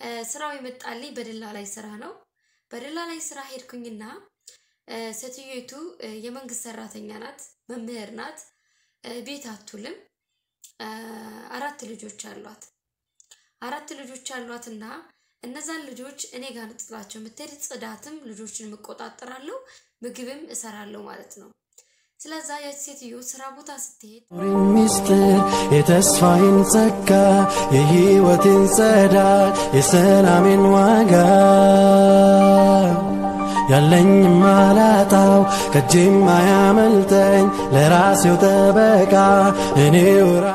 ስራው የመጣልኝ በደላላይ ስራ ነው። በደላላይ ስራ ሄድኩኝና ሴትዮቱ የመንግስት ሰራተኛ ናት፣ መምህር ናት፣ ቤት አትውልም። አራት ልጆች አሏት። አራት ልጆች አሏትና እነዛን ልጆች እኔ ጋር ጥላቸው የምትሄድ ጽዳትም ልጆችን እቆጣጠራለሁ፣ ምግብም እሰራለሁ ማለት ነው። ስለዛ ያች ሴትዮ ስራ ቦታ ስትሄድ ሚስጥር የተስፋዬን ጸጋ የሕይወቴን ጸዳል የሰላሜን ዋጋ ያለኝ ማላጣው ከእጄም አያመልጠኝ ለራሴው ጠበቃ እኔው ራ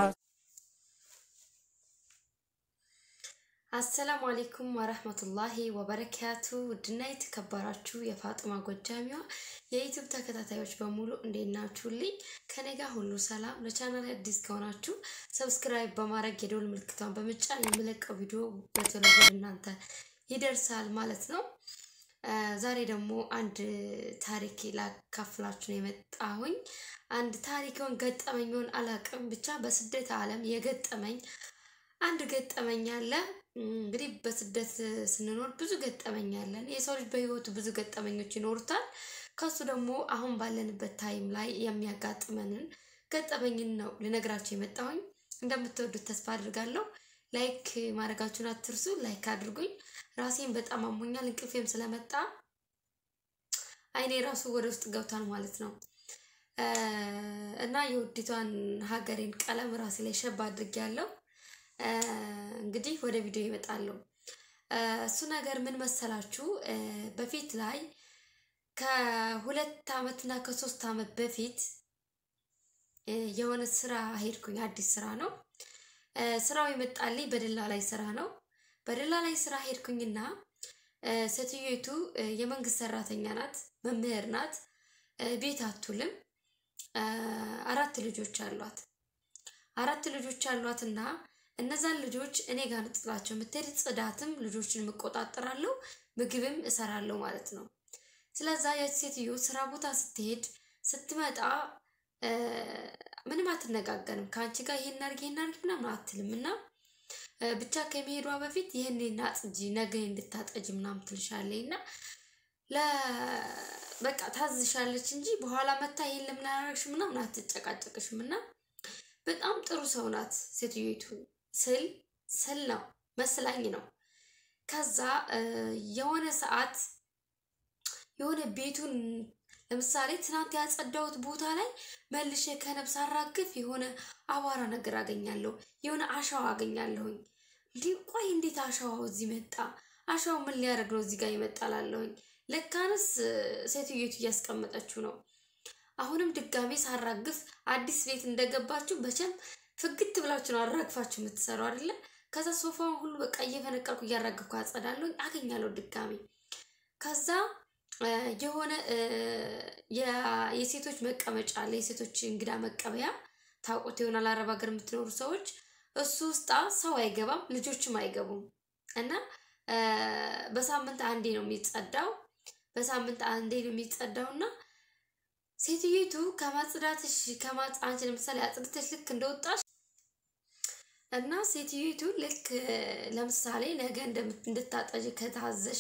አሰላሙ አሌይኩም ወረህመቱላሂ ወበረካቱ። ውድና የተከበራችሁ የፋጥማ ጎጃሚዋ የዩቱብ ተከታታዮች በሙሉ እንዴት ናችሁልኝ? ከኔ ጋር ሁሉ ሰላም። ለቻናል አዲስ ከሆናችሁ ሰብስክራይብ በማድረግ የደወል ምልክቷን በመጫን የምለቀው ቪዲዮ በቶሎ ወደ እናንተ ይደርሳል ማለት ነው። ዛሬ ደግሞ አንድ ታሪክ ላካፍላችሁ ነው የመጣሁኝ። አንድ ታሪክን ገጠመኝን አላቅም፣ ብቻ በስደት ዓለም የገጠመኝ አንድ ገጠመኝ አለ። እንግዲህ በስደት ስንኖር ብዙ ገጠመኝ አለን። የሰው ልጅ በህይወቱ ብዙ ገጠመኞች ይኖሩታል። ከሱ ደግሞ አሁን ባለንበት ታይም ላይ የሚያጋጥመንን ገጠመኝን ነው ልነግራችሁ የመጣሁኝ። እንደምትወዱት ተስፋ አድርጋለሁ። ላይክ ማድረጋችሁን አትርሱ። ላይክ አድርጉኝ። ራሴን በጣም አሞኛል። እንቅልፌም ስለመጣ አይኔ ራሱ ወደ ውስጥ ገብቷል ማለት ነው እና የውዲቷን ሀገሬን ቀለም ራሴ ላይ ሸባ አድርጌያለሁ። እንግዲህ ወደ ቪዲዮ ይመጣሉ። እሱ ነገር ምን መሰላችሁ? በፊት ላይ ከሁለት ዓመትና ከሶስት ዓመት በፊት የሆነ ስራ ሄድኩኝ። አዲስ ስራ ነው። ስራው የመጣልኝ በደላላይ ስራ ነው። በደላላይ ስራ ሄድኩኝና ሴትዮቱ የመንግስት ሰራተኛ ናት፣ መምህር ናት፣ ቤት አትውልም። አራት ልጆች አሏት። አራት ልጆች አሏትና እነዛን ልጆች እኔ ጋር ጥላቸው የምትሄድ ጽዳትም ልጆችን እቆጣጠራለሁ፣ ምግብም እሰራለሁ ማለት ነው። ስለዛ ያች ሴትዮ ስራ ቦታ ስትሄድ ስትመጣ ምንም አትነጋገርም ከአንቺ ጋር ይሄን አድርጊ ይሄን አድርጊ ምናምን አትልም እና ብቻ ከመሄዷ በፊት ይህን ናጽጂ ነገ እንድታጠጅ ምናምን ትልሻለች እና በቃ ታዝሻለች እንጂ በኋላ መታ ይሄን ለምን አላደረግሽ ምናምን አትጨቃጨቅሽም እና በጣም ጥሩ ሰው ናት ሴትዮቱ ስል ስል ነው መስላኝ ነው። ከዛ የሆነ ሰዓት የሆነ ቤቱን ለምሳሌ ትናንት ያጸዳሁት ቦታ ላይ መልሼ ከነብስ አራግፍ የሆነ አቧራ ነገር አገኛለሁ፣ የሆነ አሸዋ አገኛለሁኝ። እንዲህ ቆይ እንዴት አሸዋው እዚህ መጣ? አሸዋው ምን ሊያደርግ ነው እዚህ ጋር ይመጣላለሁኝ? ለካንስ ሴትዮቱ እያስቀመጠችው ነው። አሁንም ድጋሜ ሳራግፍ አዲስ ቤት እንደገባችሁ በቸም ፍግት ብላችሁ ነው አራግፋችሁ የምትሰሩ አይደለ? ከዛ ሶፋውን ሁሉ በቃ እየፈነቀልኩ እያራግፍኩ አጸዳለሁ፣ አገኛለሁ ድጋሜ። ከዛ የሆነ የሴቶች መቀመጫ አለ፣ የሴቶች እንግዳ መቀበያ ታውቁት ይሆናል። አረብ ሀገር የምትኖሩ ሰዎች እሱ ውስጣ ሰው አይገባም፣ ልጆችም አይገቡም እና በሳምንት አንዴ ነው የሚጸዳው። በሳምንት አንዴ ነው የሚጸዳው እና ሴትዮቱ ከማጽዳትሽ ከማጽ ለምሳሌ አጽድተሽ ልክ እንደወጣሽ እና ሴትዮቱ ልክ ለምሳሌ ነገ እንድታጠጅ ከታዘሽ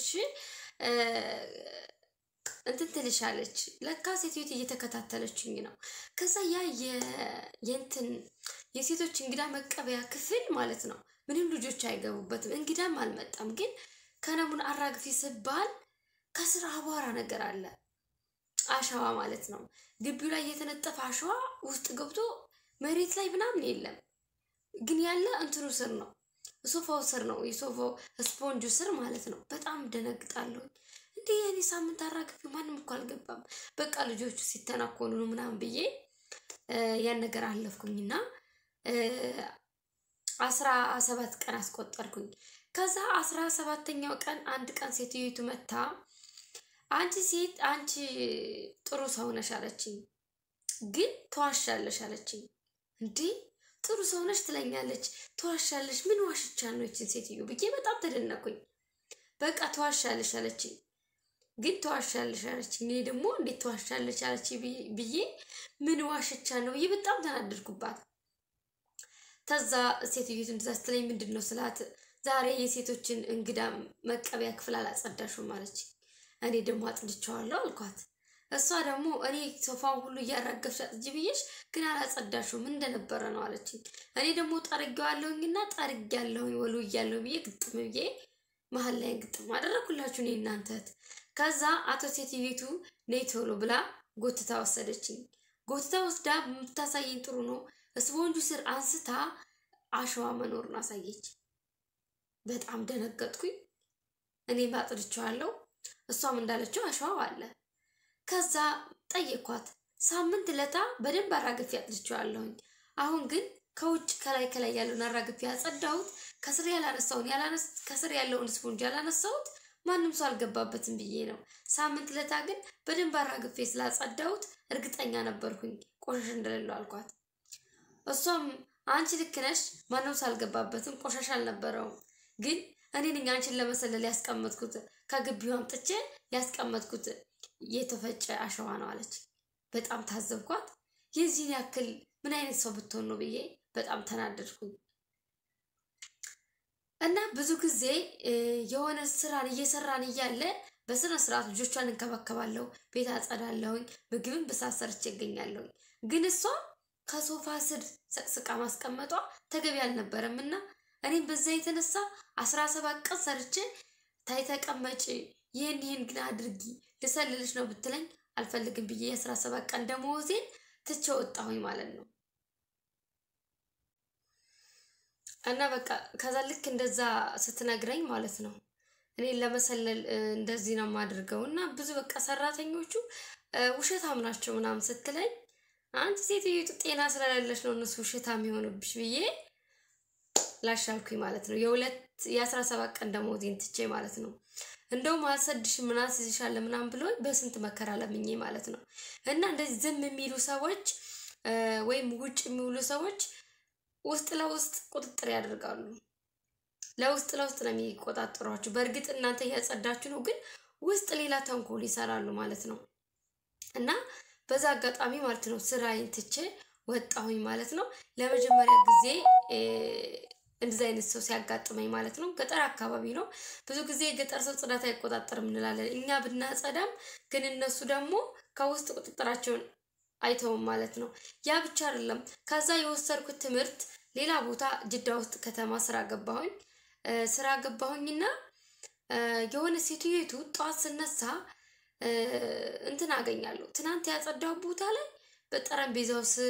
እንትን ትልሻለች። ለካ ሴትዮቱ እየተከታተለችኝ ነው። ከዛ ያ የእንትን የሴቶች እንግዳ መቀበያ ክፍል ማለት ነው ምንም ልጆች አይገቡበትም፣ እንግዳም አልመጣም። ግን ከነሙን አራግፊ ስባል ከስር አቧራ ነገር አለ አሸዋ ማለት ነው። ግቢው ላይ የተነጠፈ አሸዋ ውስጥ ገብቶ መሬት ላይ ምናምን የለም፣ ግን ያለ እንትኑ ስር ነው፣ ሶፋው ስር ነው፣ የሶፋው ስፖንጁ ስር ማለት ነው። በጣም ደነግጣለሁ። እንዴ የኔ ሳምንት አራግፊ ማንም እኮ አልገባም፣ በቃ ልጆቹ ሲተናኮሉ ነው ምናምን ብዬ ያን ነገር አለፍኩኝና አስራ ሰባት ቀን አስቆጠርኩኝ። ከዛ አስራ ሰባተኛው ቀን አንድ ቀን ሴትዮቱ መታ አንቺ ሴት አንቺ ጥሩ ሰው ነሽ አለችኝ፣ ግን ተዋሻለሽ አለችኝ። እንዴ ጥሩ ሰው ነሽ ትለኛለች፣ ተዋሻለሽ? ምን ዋሽቻ ነው ይችን ሴትዮ ብዬ በጣም ተደነኩኝ። በቃ ተዋሻለሽ አለችኝ፣ ግን ተዋሻለሽ አለችኝ። እኔ ደግሞ እንዴት ተዋሻለች አለች ብዬ ምን ዋሽቻ ነው ብዬ በጣም ተናደድኩባት። ተዛ ሴትዮቱ እንደዛ ስትለኝ ምንድን ነው ስላት ዛሬ የሴቶችን እንግዳ መቀበያ ክፍል አላጸዳሹም አለች። እኔ ደግሞ አጽድቼዋለሁ አልኳት። እሷ ደግሞ እኔ ሶፋውን ሁሉ እያራገፍሽ አጽጂ ብዬሽ ግን አላጸዳሹም ምን እንደነበረ ነው አለችኝ። እኔ ደግሞ ጠርጌዋለሁኝና ጠርጌያለሁኝ ወልውያለሁ ብዬ ግጥም ብዬ መሀል ላይ ግጥም አደረኩላችሁ እኔ እናንተ እህት። ከዛ አቶ ሴትዮቱ ነይ ቶሎ ብላ ጎትታ ወሰደችኝ። ጎትታ ወስዳ የምታሳየኝ ጥሩ ነው። ስፖንጁ ስር አንስታ አሸዋ መኖሩን አሳየች። በጣም ደነገጥኩኝ። እኔም አጥድቼዋለሁ፣ እሷም እንዳለችው አሸዋው አለ። ከዛ ጠየኳት። ሳምንት ለታ በደንብ አራግፌ አጥድቼዋለሁኝ። አሁን ግን ከውጭ ከላይ ከላይ ያለውን አራግፌ ያጸዳሁት ከስር ያላነሳውን ከስር ያለውን ስፖንጅ ያላነሳሁት ማንም ሰው አልገባበትም ብዬ ነው። ሳምንት ለታ ግን በደንብ አራግፌ ስላጸዳሁት እርግጠኛ ነበርኩኝ ቆሻሻ እንደሌለው አልኳት። እሷም አንቺ ልክ ነሽ፣ ማንም ሰው አልገባበትም፣ ቆሻሻ አልነበረውም። ግን እኔ ነኝ አንቺን ለመሰለል ያስቀመጥኩት ከግቢው አምጥቼ ያስቀመጥኩት የተፈጨ አሸዋ ነው አለች። በጣም ታዘብኳት። የዚህን ያክል ምን አይነት ሰው ብትሆን ነው ብዬ በጣም ተናደድኩኝ። እና ብዙ ጊዜ የሆነ ስራን እየሰራን እያለ በስነ ስርዓት ልጆቿን እንከባከባለሁ፣ ቤት አጸዳለሁኝ፣ ምግብን በሳት ሰርቼ እገኛለሁኝ። ግን እሷ ከሶፋ ስር ሰቅስቃ ማስቀመጧ ተገቢ አልነበረም እና እኔም በዛ የተነሳ አስራ ሰባት ቀን ሰርቼ ታይ ተቀመጭ፣ ይህን ይህን ግን አድርጊ ልሰልልሽ ነው ብትለኝ አልፈልግም ብዬ የአስራ ሰባት ቀን ደመወዜን ትቼ ወጣሁኝ ማለት ነው። እና በቃ ከዛ ልክ እንደዛ ስትነግረኝ ማለት ነው እኔን ለመሰለል እንደዚህ ነው የማድርገው እና ብዙ በቃ ሰራተኞቹ ውሸታም ናቸው ምናምን ስትለኝ አንቺ ሴትዮቱ ጤና ስለሌለች ነው እነሱ ውሸታም የሆኑብሽ ብዬ ላሻልኩኝ ማለት ነው። የሁለት የአስራ ሰባት ቀን ደመወዜን ትቼ ማለት ነው። እንደውም አልሰድሽም ምናምን አስይዝሻለሁ ምናምን ብሎ በስንት መከራ ለምኜ ማለት ነው። እና እንደዚህ ዝም የሚሉ ሰዎች ወይም ውጭ የሚውሉ ሰዎች ውስጥ ለውስጥ ቁጥጥር ያደርጋሉ። ለውስጥ ለውስጥ ነው የሚቆጣጠሯችሁ። በእርግጥ እናንተ እያጸዳችሁ ነው፣ ግን ውስጥ ሌላ ተንኮል ይሰራሉ ማለት ነው። እና በዛ አጋጣሚ ማለት ነው ስራዬን ትቼ ወጣሁኝ ማለት ነው። ለመጀመሪያ ጊዜ እንደዚህ አይነት ሰው ሲያጋጥመኝ ማለት ነው። ገጠር አካባቢ ነው። ብዙ ጊዜ የገጠር ሰው ጽዳት አይቆጣጠርም እንላለን እኛ ብናጸዳም፣ ግን እነሱ ደግሞ ከውስጥ ቁጥጥራቸውን አይተውም ማለት ነው። ያ ብቻ አይደለም። ከዛ የወሰድኩት ትምህርት ሌላ ቦታ ጅዳ ውስጥ ከተማ ስራ ገባሁኝ። ስራ ገባሁኝና የሆነ ሴትዮቱ ጠዋት ስነሳ እንትን አገኛለሁ። ትናንት ያጸዳው ቦታ ላይ በጠረጴዛው ስር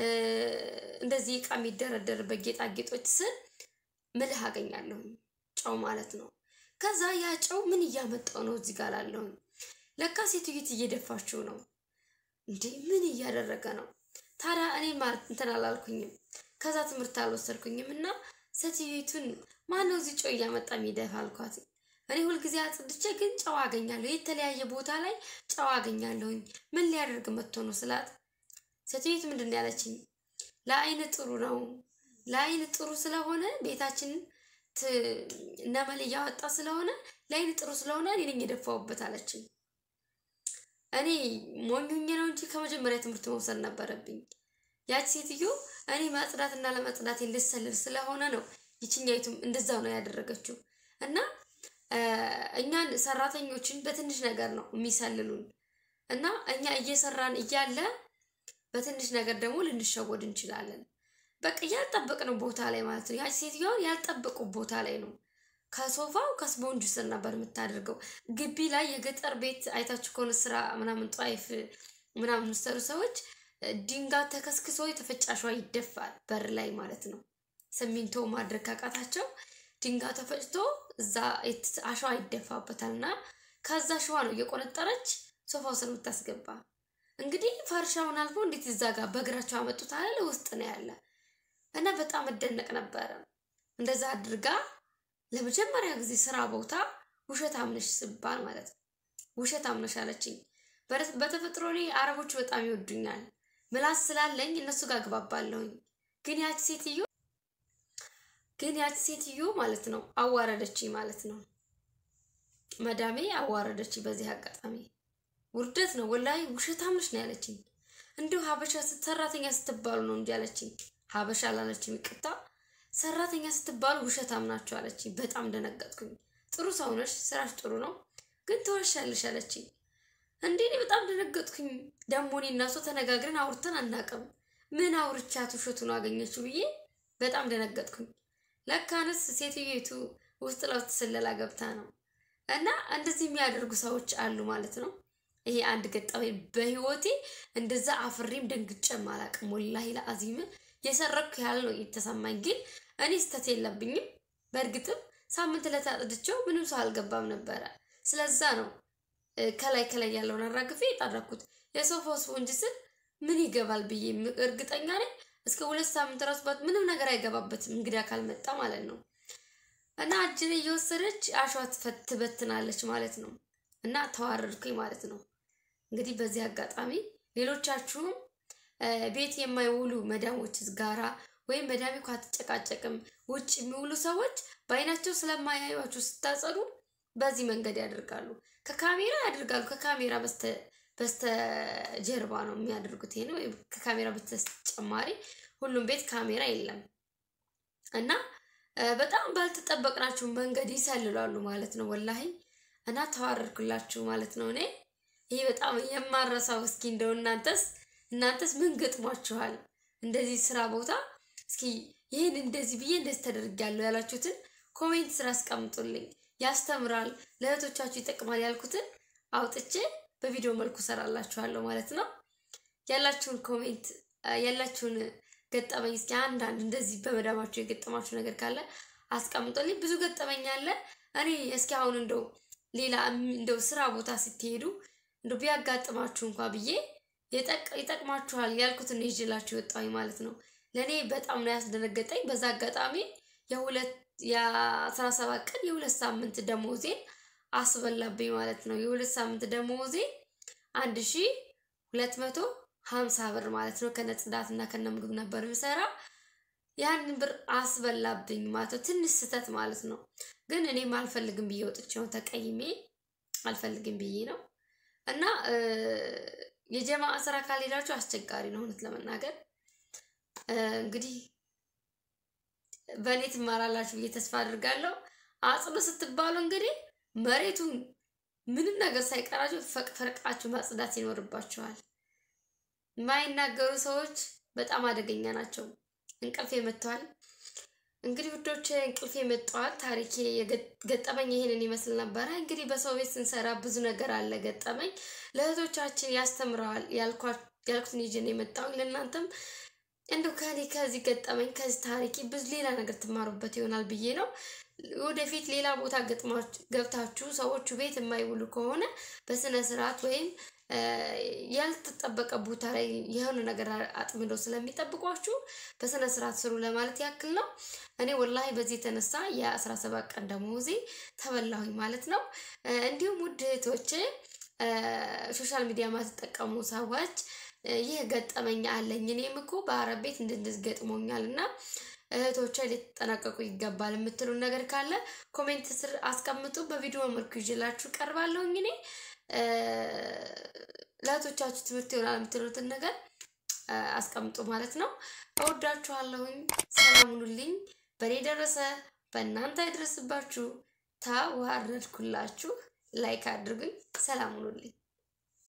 እንደዚህ እቃ የሚደረደርበት ጌጣጌጦች ስር ምልህ አገኛለሁ። ጨው ማለት ነው። ከዛ ያ ጨው ምን እያመጣው ነው እዚህ ጋር ላለሁኝ። ለካ ሴትዮት እየደፋችው ነው። እንዴ ምን እያደረገ ነው ታዲያ? እኔ ማለት እንትን አላልኩኝም። ከዛ ትምህርት አልወሰድኩኝም እና ሴትዮቱን ማነው እዚህ ጨው እያመጣ የሚደፋ አልኳት። እኔ ሁልጊዜ አጽድቼ ግን ጨው አገኛለሁ፣ የተለያየ ቦታ ላይ ጨው አገኛለሁኝ። ምን ሊያደርግ መጥቶ ነው ስላት ሴትዮት ምንድን ነው ያለችኝ? ለአይን ጥሩ ነው። ለአይን ጥሩ ስለሆነ ቤታችንን ነመል እያወጣ ስለሆነ ለአይን ጥሩ ስለሆነ እኔ ነኝ የደፋሁበት አለችኝ። እኔ ሞኙኝ ነው እንጂ ከመጀመሪያ ትምህርት መውሰድ ነበረብኝ። ያች ሴትዮ እኔ ማጽዳትና ለመጽዳት ልሰልል ስለሆነ ነው ይችኛይቱም እንደዛው ነው ያደረገችው። እና እኛን ሰራተኞችን በትንሽ ነገር ነው የሚሰልሉን እና እኛ እየሰራን እያለ በትንሽ ነገር ደግሞ ልንሸወድ እንችላለን። በቃ ያልጠበቅነው ቦታ ላይ ማለት ነው። ያች ሴትዮዋን ያልጠበቁ ቦታ ላይ ነው ከሶፋው ከስፖንጁ ስር ነበር የምታደርገው። ግቢ ላይ የገጠር ቤት አይታችሁ ከሆነ ስራ ምናምን ጧይፍ ምናምን የምትሰሩ ሰዎች ድንጋይ ተከስክሶ የተፈጨ አሸዋ ይደፋል በር ላይ ማለት ነው። ሲሚንቶ ማድረግ ካቃታቸው ድንጋይ ተፈጭቶ እዛ አሸዋ ይደፋበታል እና ከዛ አሸዋ ነው እየቆነጠረች ሶፋው ስር የምታስገባ። እንግዲህ ፈርሻውን አልፎ እንዴት እዛ ጋር በእግራቸው አመጡት አለ ውስጥ ነው ያለ እና በጣም እደነቅ ነበረ እንደዛ አድርጋ ለመጀመሪያ ጊዜ ስራ ቦታ ውሸት አምነሽ ስባል ማለት ነው። ውሸት አምነሽ አለችኝ። በተፈጥሮ እኔ አረቦች በጣም ይወዱኛል፣ ምላስ ስላለኝ እነሱ ጋር ግባባለሁኝ። ግን ያች ሴትዮ ግን ያች ሴትዮ ማለት ነው አዋረደችኝ ማለት ነው። መዳሜ አዋረደችኝ። በዚህ አጋጣሚ ውርደት ነው ወላሂ። ውሸት አምነሽ ነው ያለችኝ። እንዲሁ ሀበሻ ሰራተኛ ስትባሉ ነው እንጂ ያለችኝ ሀበሻ አላለችም። ይቅርታ ሰራተኛ ስትባሉ ውሸታም ናችሁ አለችኝ። በጣም ደነገጥኩኝ። ጥሩ ሰው ነሽ፣ ስራሽ ጥሩ ነው፣ ግን ትዋሻለሽ አለችኝ። እንዴ እኔ በጣም ደነገጥኩኝ። ደግሞ እኔ እና እሷ ተነጋግረን አውርተን አናውቅም። ምን አውርቻት ውሸቱን አገኘችው ብዬ በጣም ደነገጥኩኝ። ለካንስ ሴትዮቱ ውስጥ ለውስጥ ስለላ ገብታ ነው። እና እንደዚህ የሚያደርጉ ሰዎች አሉ ማለት ነው። ይሄ አንድ ገጠመኝ በህይወቴ እንደዛ አፍሬም ደንግጬም አላውቅም። ወላሂ ለአዚም የሰረኩ ያህል ነው የተሰማኝ። ግን እኔ ስተት የለብኝም። በእርግጥም ሳምንት ዕለት አጥድቼው ምንም ሰው አልገባም ነበረ። ስለዛ ነው ከላይ ከላይ ያለውን አራግፌ የጠረኩት። የሶፋ ስፖንጅ ስል ምን ይገባል ብዬ እርግጠኛ ነኝ እስከ ሁለት ሳምንት ራሱ ባት ምንም ነገር አይገባበትም እንግዳ ካልመጣ ማለት ነው። እና እጅን እየወሰደች አሸዋ ትበትናለች ማለት ነው። እና ተዋረድኩኝ ማለት ነው። እንግዲህ በዚህ አጋጣሚ ሌሎቻችሁም ቤት የማይውሉ መዳሞች ጋራ ወይም መዳሜ እኮ አትጨቃጨቅም ውጭ የሚውሉ ሰዎች በአይናቸው ስለማያዩችሁ ስታጸዱ በዚህ መንገድ ያደርጋሉ። ከካሜራ ያደርጋሉ። ከካሜራ በስተጀርባ ነው የሚያደርጉት። ይሄ ነው ከካሜራ በተጨማሪ ሁሉም ቤት ካሜራ የለም እና በጣም ባልተጠበቅናችሁ መንገድ ይሰልላሉ ማለት ነው። ወላሂ እና ተዋረድኩላችሁ ማለት ነው። እኔ ይሄ በጣም የማረሳው እስኪ እንደው እናንተስ እናንተስ ምን ገጥሟችኋል? እንደዚህ ስራ ቦታ እስኪ ይህን እንደዚህ ብዬ እንደዚህ ተደርጊያለሁ ያላችሁትን ኮሜንት ስራ አስቀምጡልኝ። ያስተምራል፣ ለእህቶቻችሁ ይጠቅማል ያልኩትን አውጥቼ በቪዲዮ መልኩ ሰራላችኋለሁ ማለት ነው። ያላችሁን ኮሜንት ያላችሁን ገጠመኝ እስኪ አንዳንድ እንደዚህ በመዳማችሁ የገጠማችሁ ነገር ካለ አስቀምጦልኝ። ብዙ ገጠመኝ አለ። እኔ እስኪ አሁን እንደው ሌላ እንደው ስራ ቦታ ስትሄዱ እንደው ቢያጋጥማችሁ እንኳ ብዬ ይጠቅማችኋል ያልኩትን ይዤላችሁ የወጣሁኝ ማለት ነው። ለእኔ በጣም ነው ያስደነገጠኝ። በዛ አጋጣሚ የሁለት የአስራ ሰባት ቀን የሁለት ሳምንት ደሞዜን አስበላብኝ ማለት ነው። የሁለት ሳምንት ደሞዜ አንድ ሺ ሁለት መቶ ሀምሳ ብር ማለት ነው። ከነ ጽዳት እና ከነ ምግብ ነበር የምሰራ። ያንን ብር አስበላብኝ ማለት ነው። ትንሽ ስህተት ማለት ነው። ግን እኔም አልፈልግም ብዬ ወጥቼ ነው ተቀይሜ አልፈልግም ብዬ ነው እና የጀማ ስራ ካልሄዳችሁ አስቸጋሪ ነው እውነት ለመናገር እንግዲህ በእኔ ትማራላችሁ ብዬ ተስፋ አድርጋለሁ። አጽዱ ስትባሉ እንግዲህ መሬቱን ምንም ነገር ሳይቀራችሁ ፈቅፈርቃችሁ ማጽዳት ይኖርባችኋል። የማይናገሩ ሰዎች በጣም አደገኛ ናቸው። እንቅልፍ መጥተዋል። እንግዲህ ውዶች እንቅልፍ መጥተዋል። ታሪኬ ገጠመኝ ይሄንን ይመስል ነበረ። እንግዲህ በሰው ቤት ስንሰራ ብዙ ነገር አለ ገጠመኝ ለእህቶቻችን ያስተምረዋል ያልኩትን ይዤ ነው የመጣሁኝ ለእናንተም እንደው ከኔ ከዚህ ገጠመኝ ከዚህ ታሪክ ብዙ ሌላ ነገር ትማሩበት ይሆናል ብዬ ነው። ወደፊት ሌላ ቦታ ገብታችሁ ሰዎቹ ቤት የማይውሉ ከሆነ በስነ ስርዓት ወይም ያልተጠበቀ ቦታ ላይ የሆነ ነገር አጥምደው ስለሚጠብቋችሁ በስነ ስርዓት ስሩ ለማለት ያክል ነው። እኔ ወላሂ በዚህ የተነሳ የአስራ ሰባት ቀን ደሞዜ ተበላሁኝ ማለት ነው። እንዲሁም ውድ እህቶቼ ሶሻል ሚዲያ ማትጠቀሙ ሰዎች ይህ ገጠመኝ አለኝ እኔም እኮ በአረብ ቤት እንደዚህ ገጥሞኛል እና እህቶቿ ሊጠናቀቁ ይገባል የምትሉን ነገር ካለ ኮሜንት ስር አስቀምጡ። በቪዲዮ መልኩ ይዤላችሁ ቀርባለሁኝ። እኔ ለእህቶቻችሁ ትምህርት ይሆናል የምትሉትን ነገር አስቀምጡ ማለት ነው። እወዳችኋለሁኝ። ሰላም ሁኑልኝ። በእኔ ደረሰ በእናንተ አይደርስባችሁ። ተዋረድኩላችሁ። ላይክ አድርጉኝ። ሰላም ሁኑልኝ።